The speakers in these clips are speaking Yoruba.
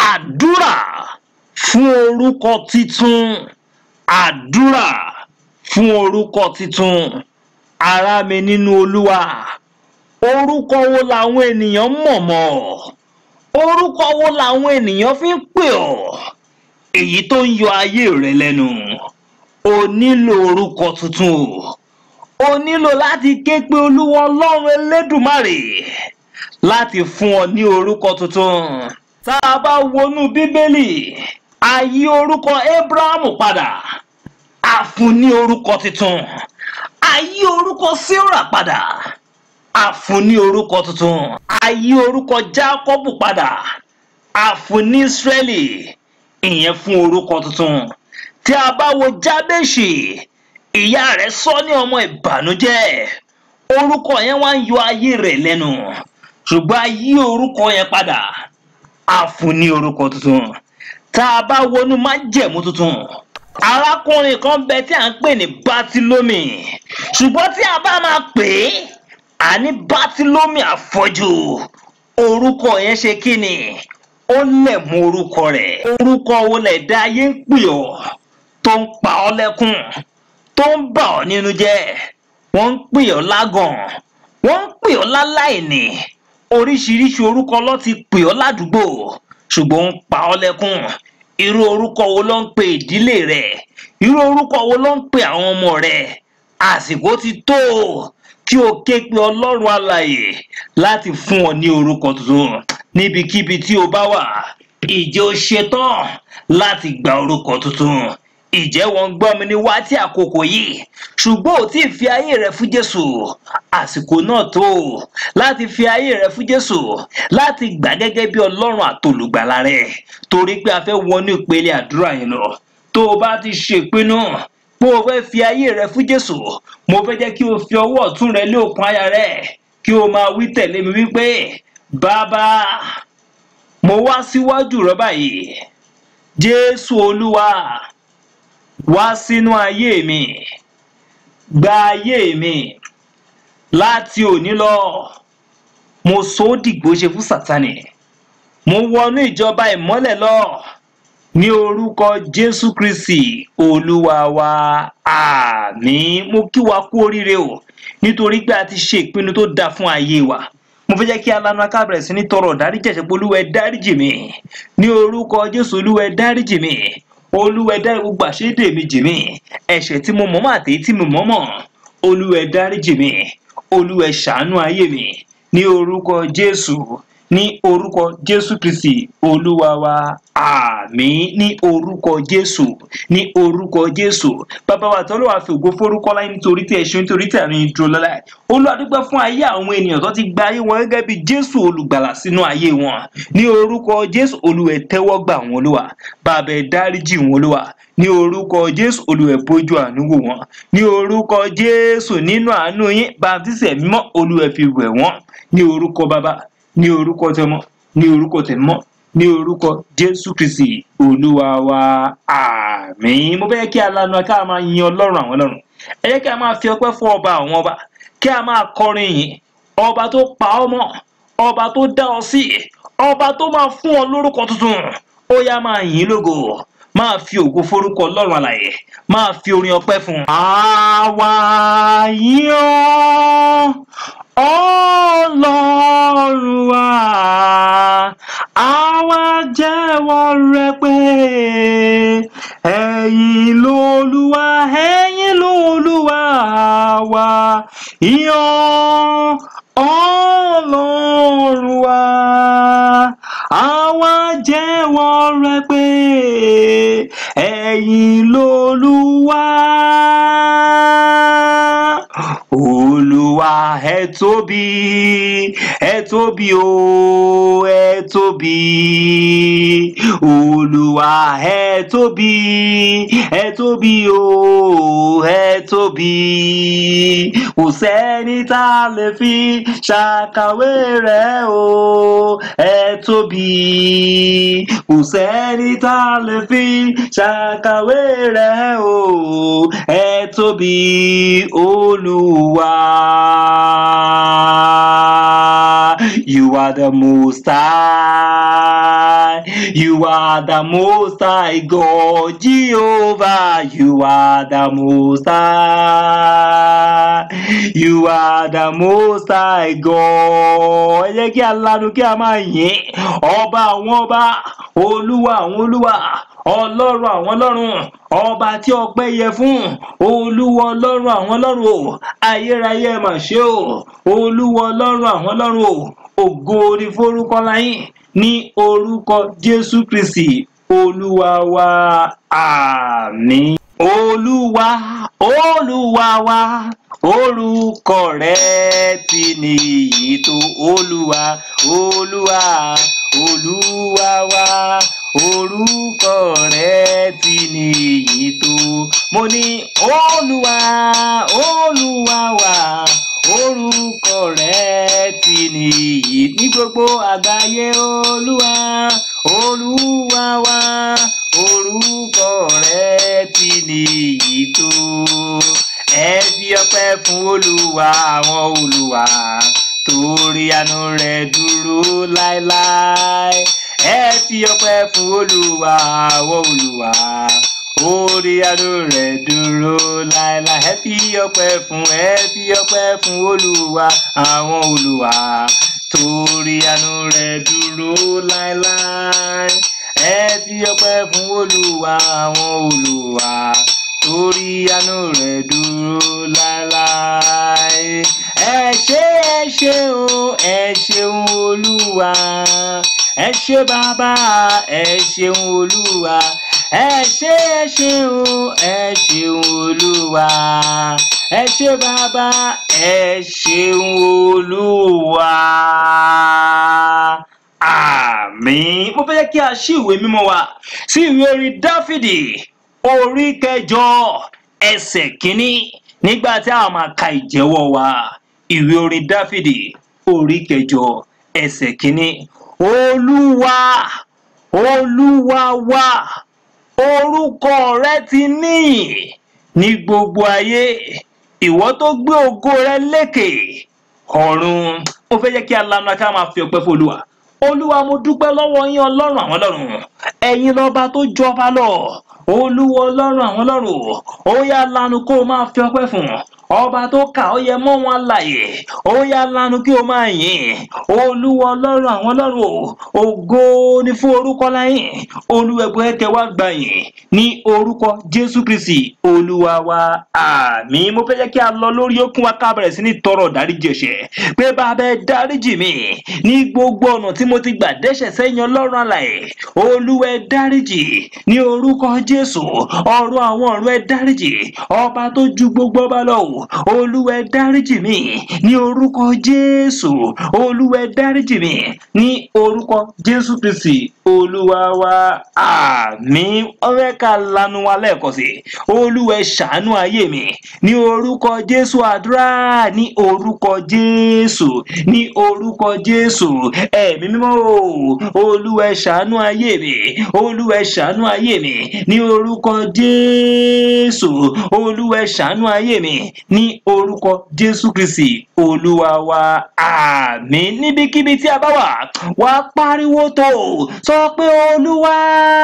àdúrà fún orúkọ titun àdúrà fún orúkọ titun ará mi nínú olúwa orúkọ wo làwọn ènìyàn mọ̀ mọ́ orúkọ wo làwọn ènìyàn fi ń pè ọ́ èyí tó ń yọ ayé rẹ lẹ́nu o nílò orúkọ tuntun o o nílò láti ké pe olúwa ọlọ́run elédùmarè láti fún ọ ní orúkọ tuntun tá a bá wọnú bíbélì a yí orúkọ abrahamu padà a fún ní orúkọ tuntun a yí orúkọ sarah padà a fún ní orúkọ tuntun a yí orúkọ jákọ́bù padà a fún ní israeli ìyẹn fún orúkọ tuntun tí a bá wo jábèṣì ìyá rẹ̀ sọ ní ọmọ ìbànújẹ́ orúkọ yẹn wá ń yọ ayé rẹ̀ lẹ́nu ṣùgbọ́n a yí orúkọ yẹn padà a fún ní orúkọ tuntun tá a bá wọnú májẹ̀mú tuntun arákùnrin kan bẹ tí à ń pè ní bátílómì ṣùgbọ́n tí a bá máa pè é a ní bátílómì àfọ́jú orúkọ yẹn ṣe kí ni ó lẹ̀ mú orúkọ rẹ̀ orúkọ wo lẹ̀ dá ayé ń pè ọ́ tó ń pa ọ́ lẹ́kún tó ń bà ọ́ nínú jẹ́ wọ́n ń pè ọ́ lágàn wọ́n ń pè ọ́ láláìní oríṣiríṣi orúkọ ló ti pè ọ́ ládùúgbò ṣùgbọ́n ó ń pa ọ́ lẹ́kún irú orúkọ wo ló ń pe ìdílé rẹ̀ irú orúkọ wo ló ń pe àwọn ọmọ rẹ̀ àsìkò ti tó kí o ké pe ọlọ́run alààyè láti fún ọ ní orúkọ tuntun níbikíbi tí o bá wà ìjẹ́ o ṣetán láti gba orúkọ tuntun ìjẹ́ wọn gbọ́ mi ní wá tí àkókò yìí ṣùgbọ́n ò tí ì fi ayé rẹ fún jésù àsìkò náà tó láti fi ayé rẹ fún jésù láti gbà gẹ́gẹ́ bí ọlọ́run àtolùgbàlà rẹ torí pé a fẹ́ wọnú ìpele àdúrà yẹn lọ tó o bá ti ṣèpinnu pé o fẹ́ fi ayé rẹ fún jésù mo fẹ́ jẹ́ kí o fi ọwọ́ ọ̀tún rẹ lé òkun àyà rẹ kí o máa wí tẹ̀lé mi wípé bàbá mo wá síwájú rẹ báyìí jésù olúwa wá sínú ayé mi gba ayé mi láti òní lọ mo sọ ó dìgbò ṣe fún sátani mo wọnú ìjọba ìmọ́lẹ̀ lọ ní orúkọ jésù kristi olúwa wa àmín mo kí wa kú oríire o nítorí pé a ti ṣe ìpinnu tó dáa fún ayé wa mo fẹ́ jẹ́ kí alanu akábẹ̀rẹ̀ sí ní tọrọ dáríjì ẹ̀ṣẹ̀ pé olúwa ẹ dáríjì mi ní orúkọ jésù olúwa ẹ dáríjì mi olúwa ẹ dárí gbogbo àṣédè mi jì mí ẹ̀ṣẹ̀ tí mo mọ̀ mọ́ àtèyí tí mo mọ̀ mọ̀ olúwa ẹ dáríjì mi olúwa ẹ ṣàánú ayé mi ní orúkọ jésù ní orúkọ jésù kristi olúwa wa àmín ní orúkọ jésù ní orúkọ jésù bàbá wa tọ́lọ́ wa fi ògo forúkọ láyé nítorí tí ẹ̀ṣin nítorí tí àrùn ìdúró lọ́la ẹ̀ olùwàdúgbò fún ayé àwọn ènìyàn tó ti gba ayé wọn gẹ́gẹ́ bí jésù olùgbàlà sínú ayé wọn ní orúkọ jésù olúwa ẹ tẹ́wọ́ gbà wọn olúwa bàbá ẹ dáríjì wọn olúwa ní orúkọ jésù olúwa ẹ bójú àánú wò wọn ní orúkọ jésù nínú àánú yín bàtísẹ̀ mímọ́ olúwa ẹ fi wẹ̀ wọ́n ní orúkọ bàbá ní orúkọ tẹmọ ní orúkọ tẹmọ ní orúkọ jésù kristi olúwa wa àmín mo fẹ́ kí alanu ká máa yin ọlọ́run àwọn ọlọ́run ẹ jẹ́ kí a máa fi ọpẹ́ fún ọba àwọn ọba kí a máa kọrin yìí ọba tó pa ọ́ mọ́ ọba tó dá ọ sí ọba tó máa fún ọ lórúkọ tuntun ó yá máa yìn lógo máa fi ògo forúkọ ọlọ́run àlàyé máa fi orin ọpẹ́ fún un. àwa yìn ọ́ ọlọ́run wa àwa jẹ́wọ́ rẹ pé ẹ̀yin lolúwa ẹ̀yin lolúwa wa yan ọlọ́run wa àwa jẹ́wọ́ rẹ pé ẹ̀yin lolúwa olúwa ẹ tóbi ẹ tóbi o ẹ tóbi olúwa ẹ tóbi ẹ tóbi o ẹ tóbi kò sẹ́ni tá a lè fi ṣàkàwé rẹ̀ o ẹ tóbi kò sẹ́ni tá a lè fi ṣàkàwé rẹ̀ o ẹ tóbi olúwa You are the most high. You are the most high God, Jehovah. You are the most high. You are the most high God. Ẹ jẹ́ kí a lanu kí a máa yìn ọba àwọn ọba olúwa àwọn olúwa ọlọ́run àwọn ọlọ́run ọba tí ọpẹ́ yẹ fún olúwa ọlọ́run àwọn ọlọ́run o ayérayé ẹ mà ṣe o olúwa ọlọ́run àwọn ọlọ́run o ògo ni forúkọ láyìn ní orúkọ jésù kristi olúwa wa àmín. olúwa olúwa wa orúkọ rẹ ti nìyí tó olúwa olúwa olúwa wa orúkọ rẹ ti nìyí tó mo ní olúwa olúwa wa orúkọ rẹ ti nìyí ní gbogbo àgbáyé olúwa olúwa wa orúkọ rẹ ti nìyí tó ẹ fi ọpẹ́ fún olúwa àwọn olúwa torí àánú rẹ̀ dúró láéláé ẹ fi ọpẹ́ fún olúwa àwọn olúwa orí àánú rẹ̀ dúró láéláé ẹ fi ọpẹ́ fún ẹ fi ọpẹ́ fún olúwa àwọn olúwa torí àánú rẹ̀ dúró láéláé ẹ fi ọpẹ́ fún olúwa àwọn olúwa torí àánú rẹ̀ dúró láéláé ẹ ṣé ẹ ṣé o ẹ ṣeun olúwa ẹ ṣé bàbá ẹ ṣeun olúwa ẹ ṣé ẹ ṣé o ẹ ṣeun olúwa ẹ ṣé bàbá ẹ ṣeun olúwa àmín mo fẹ́ kí a ṣí ìwé mímọ́ wa sí ìwé orin dáfídì orí kẹjọ ẹsẹ̀ kínní nígbà tí a máa ka ìjẹ́wọ́ wa ìwé orin dáfídì orí kẹjọ ẹsẹ̀ kínní olúwa olúwa wa orúkọ rẹ ti níyìn ní gbogbo ayé ìwọ tó gbé ògo rẹ lékè ọ̀run mo fẹ́ jẹ́ kí a lanu ká máa fi ọpẹ́ fún olúwa olúwa mo dúpẹ́ lọ́wọ́ yín ọlọ́run àwọn ọlọ́run ẹ̀yin lọ́ba tó jọba lọ olúwa ọlọ́run àwọn ọlọ́run ó yá lanu kó o máa fi ọpẹ́ fún ọba tó kà ó yẹ mọ́ wọn láàyè ó yá lanu kí o máa yìn olúwa ọlọ́run àwọn ọlọ́run ògo ni fún orúkọ láyìn olúwẹ̀gbẹ́ ẹ̀kẹ́ wá gbà yìn ní orúkọ jésù kristi olúwa wa àmín mo fẹ́ jẹ́ kí a lọ lórí okun wa ká bẹ̀rẹ̀ sí ní tọrọ dáríjì ẹ̀ṣẹ̀ pé bàbá ẹ dáríjì mi ní gbogbo ọ̀nà tí mo ti gbà dẹ́ṣẹ̀ sẹ́yìn ọlọ́run àlàyé olúwa ẹ dáríjì ní orúkọ jésù ọ̀run àwọn ọ̀run ẹ dáríjì ọba tó ju gbogbo ọba lọ olúwa ẹ dáríjì mi ní orúkọ jésù olúwa ẹ dáríjì mi ní orúkọ jésù kristi olúwa wa àmín ọrẹ ká lanu wa lẹ́ẹ̀kan sí olúwa ẹ ṣàánú ayé mi ní orúkọ jésù àdúrà ní orúkọ jésù ní orúkọ jésù ẹ̀mí mímọ́ o olúwa ẹ ṣàánú ayé mi olúwa ẹ ṣàánú ayé mi ní orúkọ jésù olúwa ẹ ṣàánú ayé mi ní orúkọ jésù kristi olúwa wa àmín níbikíbi tí a bá wà wá pariwo tó sọ pé olúwa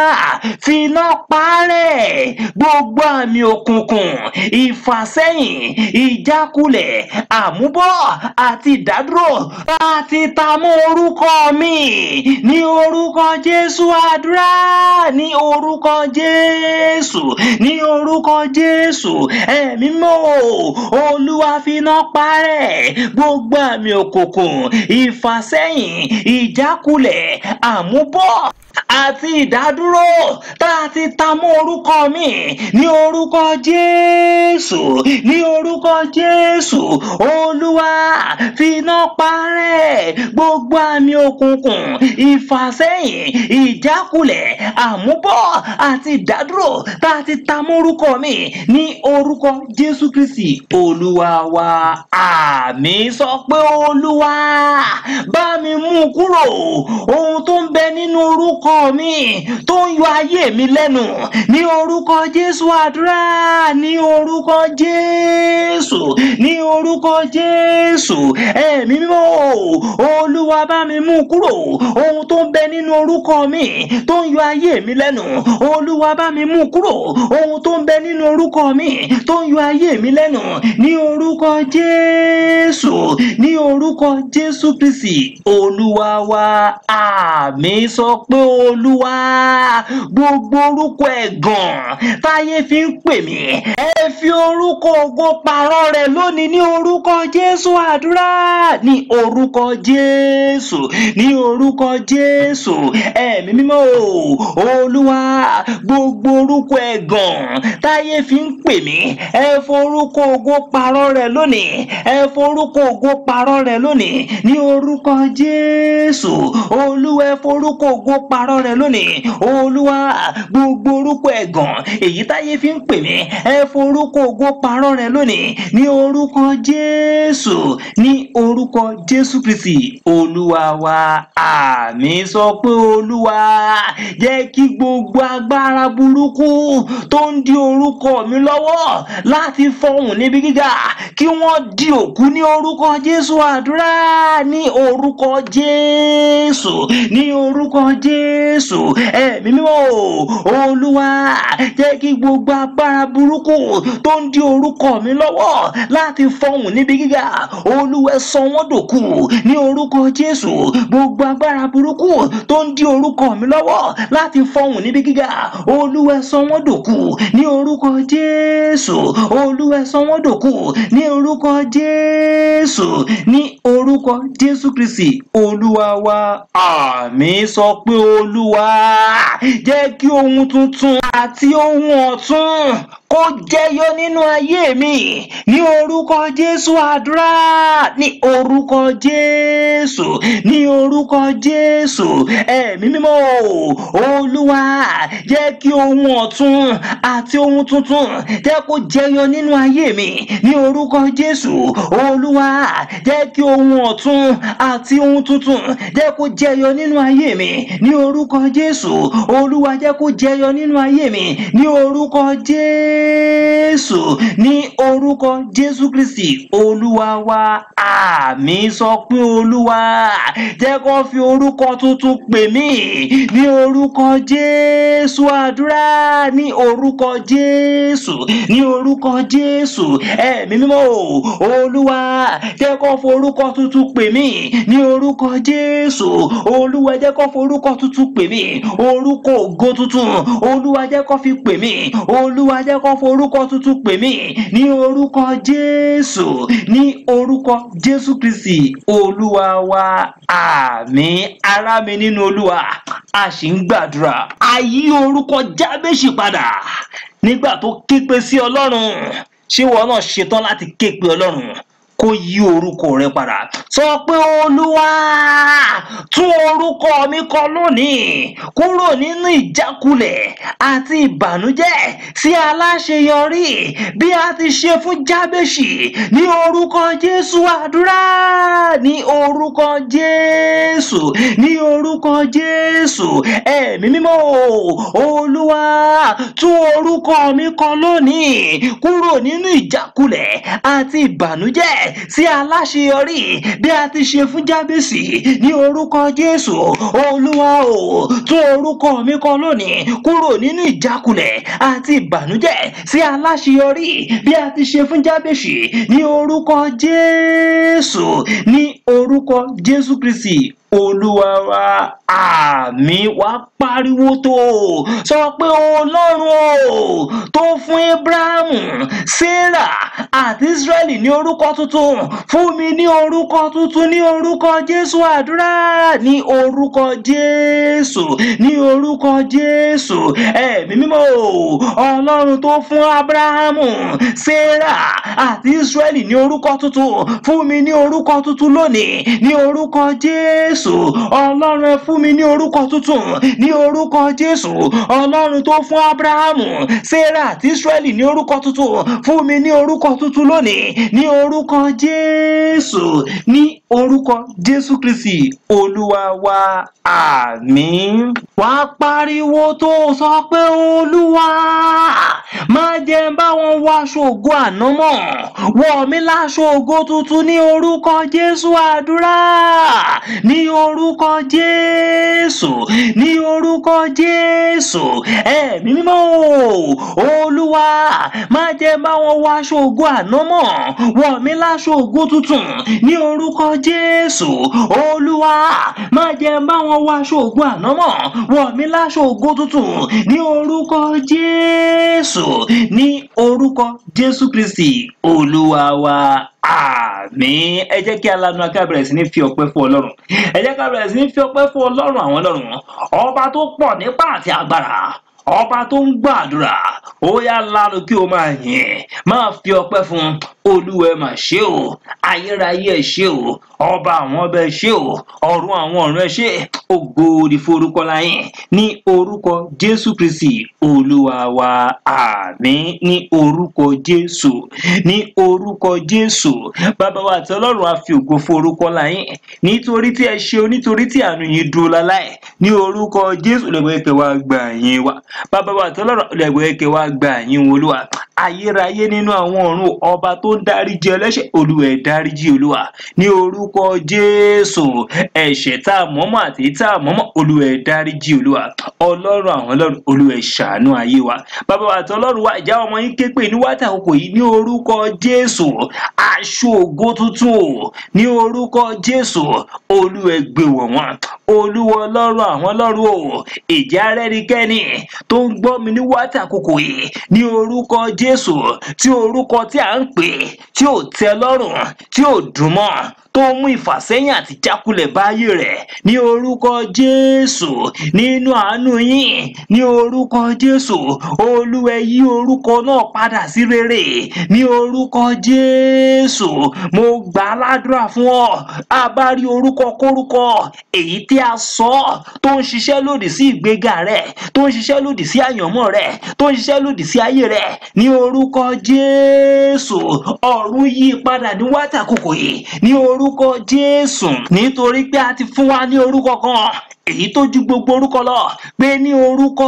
finá parẹ́ gbogbo àmì òkùnkùn ìfàsẹ́yìn ìjákulẹ̀ àmúbọ̀ àti ìdádúró láti ta mọ́ orúkọ mi ní orúkọ jésù àdúrà ní orúkọ jésù ní orúkọ jésù ẹ̀mí mọ́ olúwa finá parẹ́ gbogbo àmì òkùnkùn ìfàsẹ́yìn ìjákulẹ̀ àmúbọ̀ àti ìdádúró tá a ti ta mọ́ orúkọ mi ní orúkọ jésù ní orúkọ jésù olúwa finá parẹ́ gbogbo àmì òkùnkùn ìfàsẹ́yìn ìjákulẹ̀ àmúbọ̀ àti ìdádúró tá a ti ta mọ́ orúkọ mi ní orúkọ jésù kristi olúwa wa àmín sọ pé olúwa bá mi mú kúrò ohun tó ń bẹ nínú orúkọ mi tó ń yọ ayé mi lẹ́nu ní orúkọ jésù àdúrà ní orúkọ jésù ní orúkọ jésù ẹ̀mí mímọ́ olúwa bá mi mú kúrò ohun tó ń bẹ nínú orúkọ mi tó ń yọ ayé mi lẹ́nu olúwa bá mi mú kúrò ohun tó ń bẹ nínú orúkọ mi tó ń yọ ayé mi lẹ́nu ní orúkọ jésù ní orúkọ jésù kristi olúwa wa àmì sọ pé olúwa gbogbo orúkọ ẹ̀gàn táyé fi ń pè mí ẹ fi orúkọ ògo pààrọ̀ rẹ̀ lónìí ní orúkọ jésù àdúrà ní orúkọ jésù ní orúkọ jésù ẹ̀mí mímọ́ o olúwa gbogbo orúkọ ẹ̀gàn táyé fi ń pè mí ẹ forúkọ ògo pààrọ̀ rẹ̀ lónìí ẹ forúkọ ògo pààrọ̀ rẹ̀ lónìí ní orúkọ jésù olúwa ẹ forúkọ ògo pààrọ̀ rẹ̀ lónìí olúwa gbogbo orúkọ ẹ̀gàn èyí táyé fi ń pè mí ẹ forúkọ ògo pààrọ̀ rẹ̀ lónìí ní orúkọ jésù ní orúkọ jésù kristi olúwa wa àmì sọ pé olúwa jẹ́ kí gbogbo agbára burúkú tó ń di orúkọ mi lọ́wọ́ láti fọhùn níbi gíga kí wọ́n di òkú ní orúkọ jésù àdúrà ní orúkọ jésù ní orúkọ jésù ẹ̀mí mímọ́ olúwa jẹ́ kí gbogbo agbára burúkú tó ń di orúkọ mi lọ́wọ́ láti fọhùn níbi gíga olúwa sọ wọ́n dòkú ní orúkọ jésù gbogbo agbára burúkú tó ń di orúkọ mi lọ́wọ́ láti fọhùn níbi gíga olúwa sọ wọ́n dòkú ní orúkọ jésù olúwa sọ wọ́n dòkú ní orúkọ jésù ní orúkọ jésù kristi olúwa wa àmì sọ pé olúwa jẹ́ kí ohun tuntun àti ohun ọ̀tun kó jẹyọ nínú ayé mi ní orúkọ jésù àdúrà ní orúkọ jésù ní orúkọ jésù ẹ̀mí mímọ́ olúwa jẹ́ kí ohun ọ̀tun àti ohun tuntun jẹ́ kó jẹyọ nínú ayé mi ní orúkọ jésù olúwa jẹ́ kí ohun ọ̀tun àti ohun tuntun jẹ́ kó jẹyọ nínú ayé mi ní orúkọ jésù olúwa jẹ́ kó jẹyọ nínú ayé mi ní orúkọ jésù ní orúkọ jésù kristi olúwa wa àmì sọ pé olúwa jẹ́ kó fi orúkọ tuntun pè mí ní orúkọ jésù àdúrà ní orúkọ jésù ní orúkọ jésù ẹ̀mí mímọ́ olúwa jẹ́ kó fi orúkọ tuntun pè mí ní orúkọ jésù olúwa jẹ́ kó fi orúkọ tuntun pè mí orúkọ ògo tuntun olúwa jẹ́ kó fi pè mí olúwa jẹ́ kó fi orúkọ tuntun pè mí ní orúkọ jésù ní orúkọ jésù kristi olúwa wa àmín ará mi nínú olúwa a sì ń gbàdúrà a yí orúkọ jábèsì padà nígbà tó képe sí ọlọ́run ṣé wọn náà ṣetán láti képe ọlọ́run kó yí orúkọ rẹ padà sọ pé olúwa tún orúkọ mi kọ lónìí kúrò nínú ìjákulẹ̀ àti ìbànújẹ́ sí aláṣeyọrí bí a ti ṣe fún jábèsì ní orúkọ jésù àdúrà ní orúkọ jésù ní orúkọ jésù ẹ̀mí mímọ́ olúwa tún orúkọ mi kọ lónìí kúrò nínú ìjákulẹ̀ àti ìbànújẹ́ sí aláṣeyọrí bí a ti ṣe fún jábèsì ní orúkọ jésù olúwa o tún orúkọ mi kọ lónìí kúrò nínú ìjákulẹ̀ àti ìbànújẹ́ sí aláṣeyọrí bí a ti ṣe fún jábèsì ní orúkọ jésù ní orúkọ jésù kristi olúwa wa àmì wá pariwo tó sọ pé ọlọ́run o tó fún abrahamu sarah àti israeli ní orúkọ tuntun fún mi ní orúkọ tuntun ní orúkọ jésù àdúrà ní orúkọ jésù ní orúkọ jésù ẹ̀mí mímọ́ o ọlọ́run tó fún abrahamu sarah àti israeli ní orúkọ tuntun fún mi ní orúkọ tuntun lónìí ní orúkọ jésù jésù ọlọ́run ẹ fún mi ní orúkọ tuntun ní orúkọ jésù ọlọ́run tó fún abrahamu sarah àti israẹli ní orúkọ tuntun fún mi ní orúkọ tuntun lónìí ní orúkọ jésù ní orúkọ jésù kristi olúwa wa àmín wàá pariwo tó sọ pé olúwa má jẹ́ n bá wọn wọ aṣọ ògo àná mọ́ wọ̀ mí láṣọ ògo tuntun ní orúkọ jésù àdúrà ní orúkọ jésù ní orúkọ jésù ẹ̀mí mímọ́ o olúwa má jẹ́ n bá wọn wọ aṣọ ògo àná mọ́ wọ̀ mí láṣọ ògo tuntun ní orúkọ jésù olúwa má jẹ́ n bá wọn wọ aṣọ ògo àná mọ́ wọ̀ mí láṣọ ògo tuntun ní orúkọ jésù ní orúkọ jésù kristi olúwa wa àmín ẹ jẹ́ kí alanu aká bẹ̀rẹ̀ sí ní fi ọpẹ́ fún ọlọ́run ẹ jẹ́ ká bẹ̀rẹ̀ sí ní fi ọpẹ́ fún ọlọ́run àwọn ọlọ́run ọba tó pọ̀ nípa àti agbára ọba tó ń gbàdúrà ó yá lanu kí o máa yìn máa fi ọpẹ́ fún olúwa ẹ mà ṣé o ayérayé ẹ ṣé o ọba àwọn ọba ẹ ṣé o ọ̀run àwọn ọ̀run ẹ ṣé ògo ni forúkọ láyìn ní orúkọ jésù kristi olúwa wa àmín ní orúkọ jésù ní orúkọ jésù bàbá wa àti ọlọ́run á fi ògo forúkọ láyìn nítorí tí ẹ ṣe o nítorí tí àánú yín dúró láláì ní orúkọ jésù lẹ́gbẹ̀ẹ́ kẹ́ wá gbà yín wa bàbá wa àti ọlọ́run lẹ́gbẹ̀ẹ́ kẹ́ wá gbà yín olúwa ayérayé nínú àwọn ọ̀run ọba tó ń dáríjì ẹlẹ́ṣẹ̀ olúwa ẹ̀ dáríjì olúwa ní orúkọ jésù ẹ̀ṣẹ̀ tá a mọ̀ọ́mọ̀ àti tá a mọ̀ọ́mọ̀ olúwa ẹ̀ dáríjì olúwa ọlọ́run àwọn ọlọ́run olúwa ẹ̀ ṣàánú ayé wa bàbá wa àti ọlọ́run wa ìjà ọmọ yín ké pè ní wáta àkókò yìí ní orúkọ jésù aṣọ ògo tuntun o ní orúkọ jésù olúwa ẹ̀ gbé wọ̀ wọ́n olúwa ọlọ́run àwọn ọlọ́run o ìjà rẹ́nikẹ́ni tó ń gbọ́ mi ní wáta àkókò yìí ní orúkọ jésù tí orúkọ tí à ń pè tí ò tẹ́ lọ́rùn tí ò dùn mọ́ tó mú ìfàsẹ́yìn àti jákulẹ̀ báyé rẹ̀ ní orúkọ jésù nínú àánú yín ní orúkọ jésù olúwa yí orúkọ náà padà sí rere ní orúkọ jésù mo gbà á ládùúrà fún ọ a bá rí orúkọ kórúkọ èyí tí a sọ tó ń ṣiṣẹ́ lòdì sí ìgbéga rẹ̀ tó ń ṣiṣẹ́ lòdì sí àyànmọ́ rẹ̀ tó ń ṣiṣẹ́ lòdì sí ayé rẹ̀ ní orúkọ jésù ọ̀run yí padà ní wátàkùkù yìí ní orúkọ jésù nítorí pé a ti fún wa ní orúkọ kan èyí tó ju gbogbo orúkọ lọ pé ní orúkọ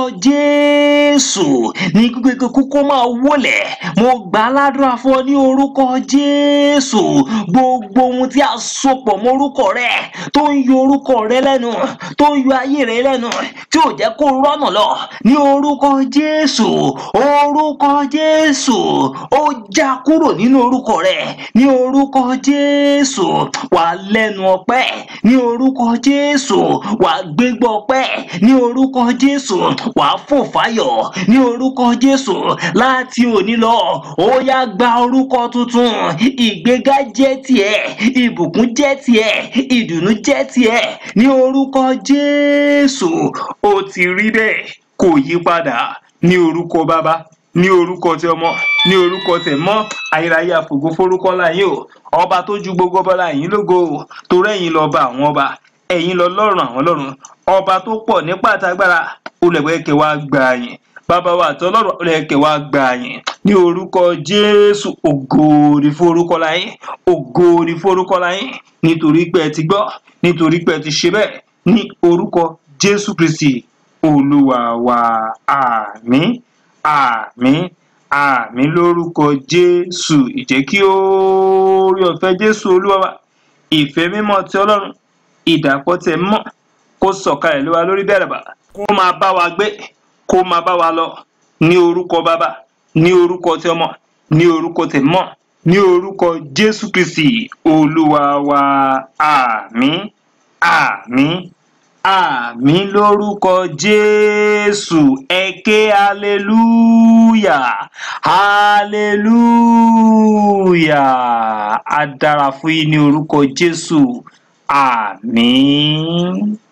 jésù ní gbogbo kókó máa wọlẹ̀ mo gbà á ládùúrà fún ọ ní orúkọ jésù gbogbo ohun tí a sopọ̀ mọ́ orúkọ rẹ tó ń yọ orúkọ rẹ lẹ́nu tó ń yọ ayé rẹ lẹ́nu tí ò jẹ́ kó rọ́nà lọ ní orúkọ jésù orúkọ jésù ó já kúrò nínú orúkọ rẹ ní orúkọ jésù wà lẹ́nu ọpẹ́ ní orúkọ jésù wà gbégbá ọpẹ́ ní orúkọ jésù wà fò fáyọ̀ ní orúkọ jésù láti òní lọ ó yá gba orúkọ tuntun ìgbéga jẹ́ tiẹ̀ ìbùkún jẹ́ tiẹ̀ ìdùnnú jẹ́ tiẹ̀ ní orúkọ jésù ó ti rí bẹ́ẹ̀ kò yí padà ní orúkọ bàbá ní orúkọ tí ọmọ ní orúkọ tẹ mọ ayérayé àfògo forúkọ láyé o ọba tó ju gbogbo ọba láyé lógo o torí ẹ̀yin lọba àwọn ọba ẹ̀yin lọ lọ́rùn àwọn lọ́rùn ọba tó pọ̀ nípa àtagbára olùẹ̀kẹ́ wa gbà yín bàbá wa àti ọlọ́run olùẹ̀kẹ́ wa gbà yín ní orúkọ jésù ògo ni forúkọ láyé ògo ni forúkọ láyé nítorí pé ẹ ti gbọ́ nítorí pé ẹ ti ṣe bẹ́ẹ̀ ní orúkọ jésù kristi olúwa wa àmín àmín àmín lórúkọ jésù ìjẹ́ kí oore ọ̀fẹ́ jésù olúwa wa ìfẹ́ mímọ́ ti ọlọ́run ìdàpọ̀ tẹ̀ mọ́ kó sọ̀kalẹ̀ lé wa lórí bẹ̀rẹ̀ bá kó máa bá wa gbé kó máa bá wa lọ ní orúkọ bàbá ní orúkọ tí ọmọ ní orúkọ tẹ̀ mọ́ ní orúkọ jésù kristi olúwa wa àmín àmín àmín lórúkọ jésù ẹ ké hallelujah hallelujah á dára fún yín ní orúkọ jésù àmín.